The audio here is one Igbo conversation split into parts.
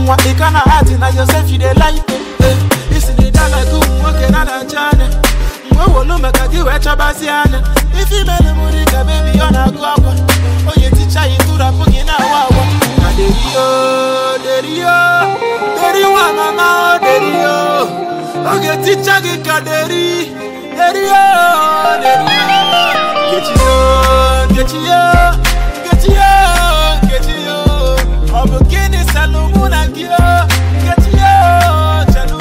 nwa ị ka na ati na yosef you dey like eh isi na ịdaga gị ụmụ nwoke na na-acha anya mgbe wolu maka gị wee chọbazi anya ife imele mụrụ ka bebi ọ na-agụ akwa onye ticha ya tụrapụ gị na-awa awa na derio derio deri nwa mama o derio oge ticha gị ka deri derio derio nkechiyo nkechiyo nkechiyo nkechiyo ọ bụ gịnị salụ mụ na gị o nkechiyo chelụ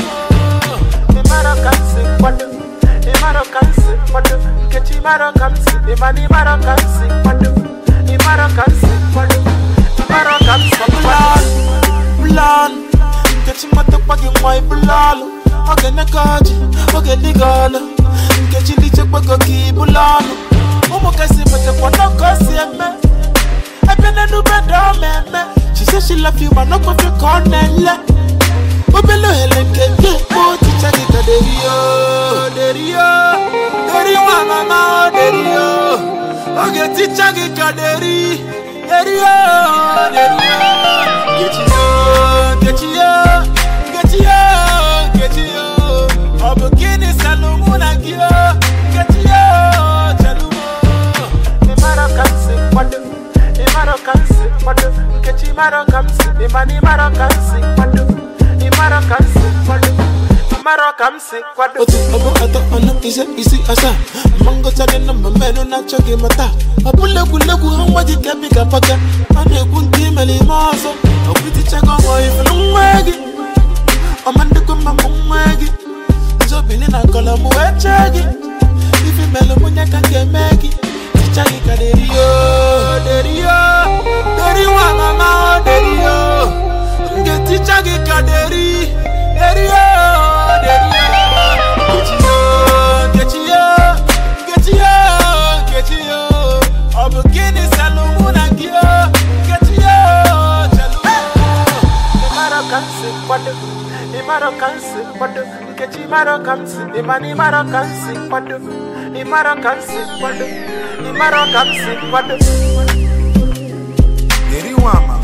ịmara ka m si kwado ịmara ka m si kwado nkechi mara ka m si ịmana ịmara ka m si kwado ịmara ka m si kwado ịmara ka m si kwado plan nkechi matakwa gị nwa ibụlalụ oge neka ọjị oge dịga ọlụ nkechi lichekwago gị ibụla ọnụ ụmụ kasị metakwa n'ọkọ si eme ebe n'enube da ọ ma eme she say she love you ma n'ọkwafe ka ọ na-ele obele ohere nke gị ekpo ticha gị ka derio derio deri nwa mama o derio oge ticha gị ka deri derio derio nkechiyo nkechiyo nkechiyo nkechiyo ọ bụ gịnị salụ mụ na gị o nkechiyo chelụ ịmara ka m si kwado ịmara ka m si kwado nkechi mara ka m si ịmana ịmara ka m si kwado ịmara ka m si kwado ịmara ka m si kwado otu ọbụ atọ ọnụ ise isi asaa mma ngọcha dị na mma mmenụ na-achọ gị mata ọ bụla egwuregwu ha nwa ji kebi ka paka a na-ekwu nke imere ime ọzọ ọkwụtichago ọmọ ifelu nwa gị ọma ndịkọ mma mụ nwa gị nzobili na kọlọm wee chee gị ife melụ mụnye ka nke eme gị ticha gị ka derio derio deri nwa mama o derio m ga-eticha gị ka deri derio derio nkechiyo nkechiyo nkechiyo nkechiyo ọ bụ gịnị salụ mụ na gị o nkechiyo chelụ ịmara ka m si kwado ịmara ka m si kwado nkechi ịmara ka m si ịmana ịmara ka m si kwado ịmara ka m si kwado ịmara ka m si kwado Deri nwa ama